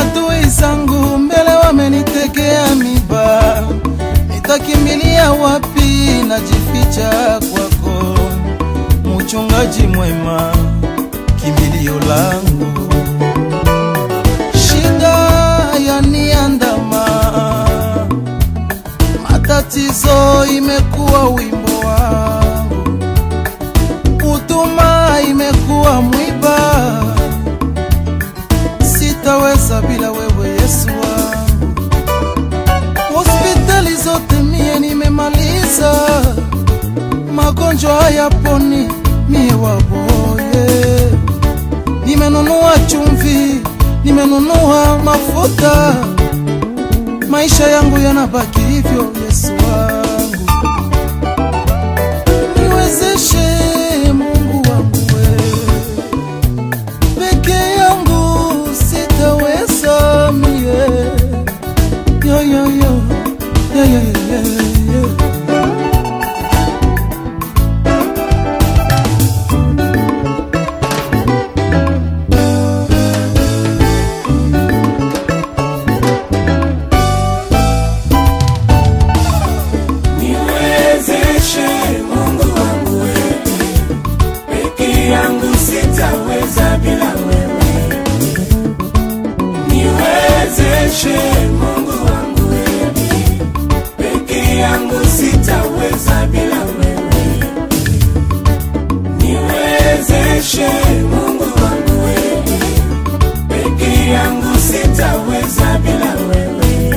Adui zangu mbele wamenitegea miba, nitakimbilia wapi? Najificha kwako, mchungaji mwema, kimbilio langu. Shida yaniandama, matatizo imekuwa wimbo wangu, huduma imekuwa mwiba sitaweza bila wewe Yesu wangu. Hospitali zote mie nimemaliza, magonjwa hayaponi mie waboye. Nimenunua chumvi, nimenunua mafuta, maisha yangu yanabaki hivyo. Yesu wangu, niwezeshe Mungu wangu wewe peke yangu sitaweza mie yo, yo, yo. Yo, yo, yo, yo, yo. Niwezeshe Mungu wangu wewe, peke yangu sitaweza bila wewe. Niwezeshe Mungu wangu wewe, peke yangu sitaweza bila wewe. Niwezeshe Mungu wangu wewe, peke yangu sitaweza bila wewe.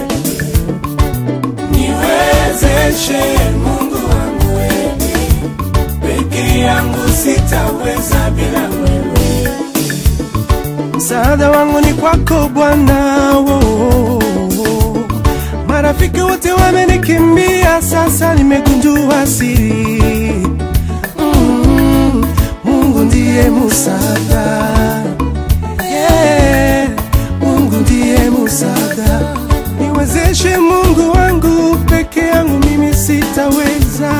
Niwezeshe Mungu wangu wewe, peke yangu sitaweza bila wewe. Msaada wangu ni kwako Bwana, oh, oh, oh. Marafiki wote wamenikimbia, sasa nimegundua siri. Mm, Mungu ndiye msaada, yeah, Mungu ndiye msaada. Niwezeshe Mungu wangu, peke yangu mimi sitaweza.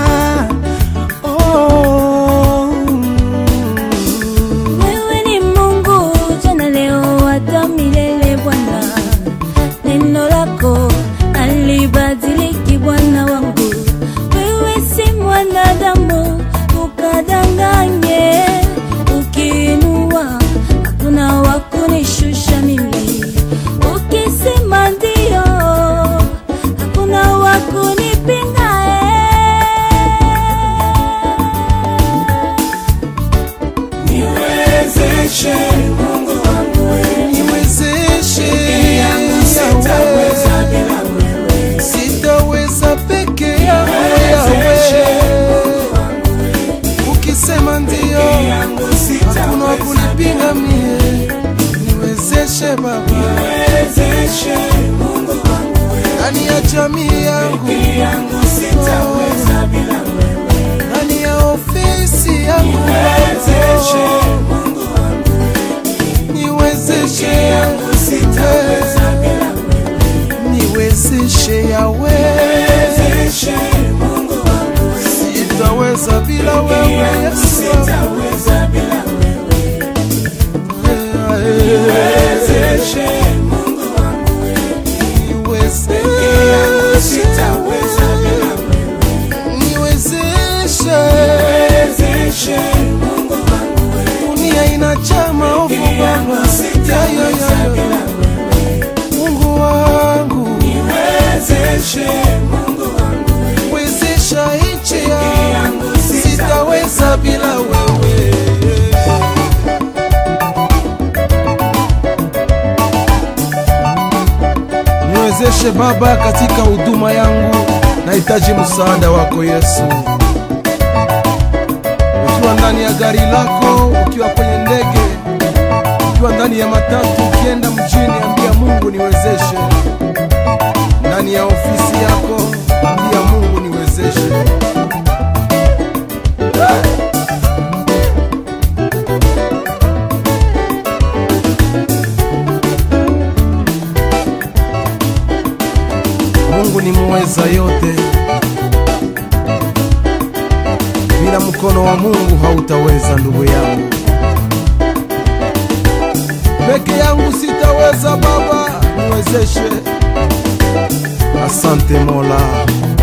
Oh, mm. Wewe ni Mungu jana, leo, hata milele Bwana. Neno lako halibadiliki Bwana wangu. Wewe si mwanadamu ukadanganye, ukiinua hakuna wa kunishusha mimi, ukisema ndio hakuna wa kunipinga Niwezeshe Mungu wangu wewe, Niwezeshe peke yangu sitaweza bila wewe. sitaweza peke yangu Niwezeshe yawe, Mungu wangu wewe, ukisema ndio peke yangu hakuna wa sitaweza kunipinga bila mie. Niwezeshe Baba Niwezeshe Mungu wangu wewe, ndani ya jamii yangu, peke yangu sitaweza bila wewe. ndani ya ofisi yangu Niwezeshe Baba. Mungu wangu wewe, niwezeshe peke yangu sitaweza bila wewe. niwezeshe yawe Niwezeshe Mungu wangu wewe, sitaweza bila peke wewe yangu Yesu sitaweza bila wewe. Niwezeshe Mungu wangu wewe, peke yangu sitaweza bila wewe. niwezeshe Niwezeshe Mungu wangu wewe, dunia inajaa maovu peke yangu Baba Ya, ya, sitaweza ya, bila ya. wewe. Mungu wangu Niwezeshe Mungu wangu wewe, wezesha nchi peke yangu yangu sitaweza bila wewe niwezeshe Baba katika huduma yangu, nahitaji msaada wako Yesu. Ukiwa ndani ya gari lako, ukiwa kwenye ndege, ukiwa ndani ya matatu, ukienda mjini, ambia Mungu niwezeshe. Ndani ya ofisi yako, ambia Mungu niwezeshe. Mungu ni muweza yote, bila mkono wa Mungu hautaweza, ndugu yangu. Peke yangu sitaweza Baba, niwezeshe. Asante Mola.